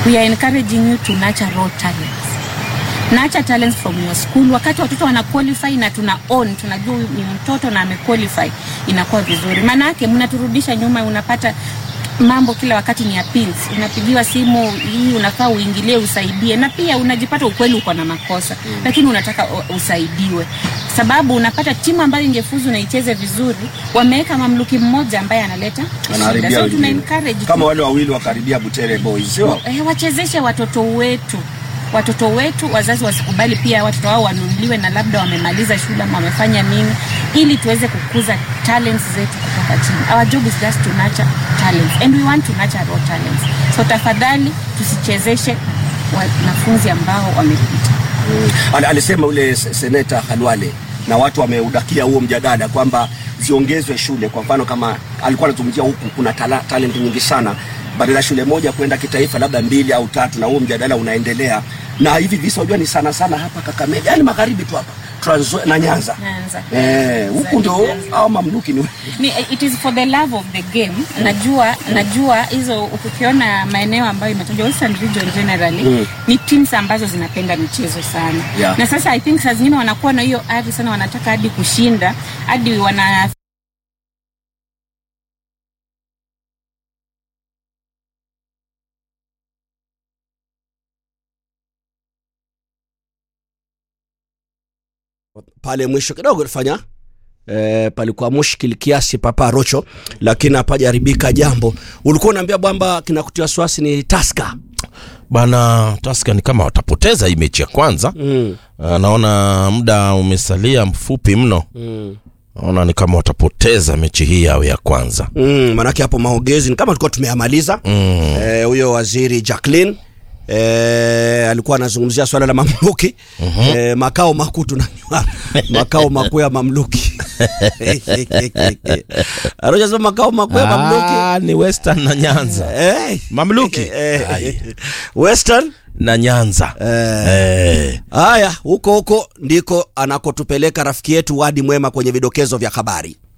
we are encouraging you to nurture raw talents nurture talents from your school wakati watoto wana qualify na tuna own tunajua huyu ni mtoto na amequalify inakuwa vizuri maana yake mnaturudisha nyuma unapata mambo kila wakati ni appeals unapigiwa simu hii unafaa uingilie usaidie na pia unajipata ukweli uko na makosa mm. lakini unataka u- usaidiwe sababu unapata timu ambayo ingefuzu na icheze vizuri wameweka mamluki mmoja ambaye analeta shida Wanaharibia so tuna wengine. encourage kama wale wawili wakaribia Butere Boys sio eh, wachezeshe watoto wetu watoto wetu wazazi wasikubali pia watoto wao wanunuliwe na labda wamemaliza shule ama wamefanya nini ili tuweze kukuza talents zetu kutoka chini our job is just to nurture talents and we want to nurture raw talents so tafadhali tusichezeshe wanafunzi ambao wamepita Al- alisema ule s- seneta Khalwale na watu wameudakia huo mjadala kwamba ziongezwe shule. Kwa mfano kama alikuwa anazungumzia huku kuna tala, talent nyingi sana, badala ya shule moja kwenda kitaifa labda mbili au tatu, na huo mjadala unaendelea. Na hivi visa unajua ni sana sana hapa Kakamega, yani magharibi tu hapa Trans Nzoia na Nyanza. Nyanza. Eh, huku ndio Nyanza. au mamluki ni ni, it is for the love of the game najua najua hizo ukiona maeneo ambayo imetajwa western region generally Mm. ni teams ambazo zinapenda michezo sana Yeah. na sasa i think saa zingine wanakuwa na hiyo ari sana wanataka hadi kushinda hadi wana pale mwisho kidogo fanya E, palikuwa mushkili kiasi papa rocho lakini hapajaribika jambo ulikuwa unaambia kwamba kinakutia wasiwasi ni taska bana Tusker ni kama watapoteza hii mechi ya kwanza mm. Ah, naona muda umesalia mfupi mno mm. naona ni kama watapoteza mechi hii yao ya kwanza mm. manake hapo maongezi ni kama tulikuwa tumeyamaliza mm. Eh, huyo waziri Jacqueline eh, alikuwa anazungumzia swala la mamluki mm-hmm. eh, makao makuu tunajua makao makuu ya mamluki anachosema makao makuu ya mamluki Ah, ni Western na Nyanza eh, mamluki eh, Ai, Western na Nyanza eh. haya huko huko ndiko anakotupeleka rafiki yetu Wadi Mwema kwenye vidokezo vya habari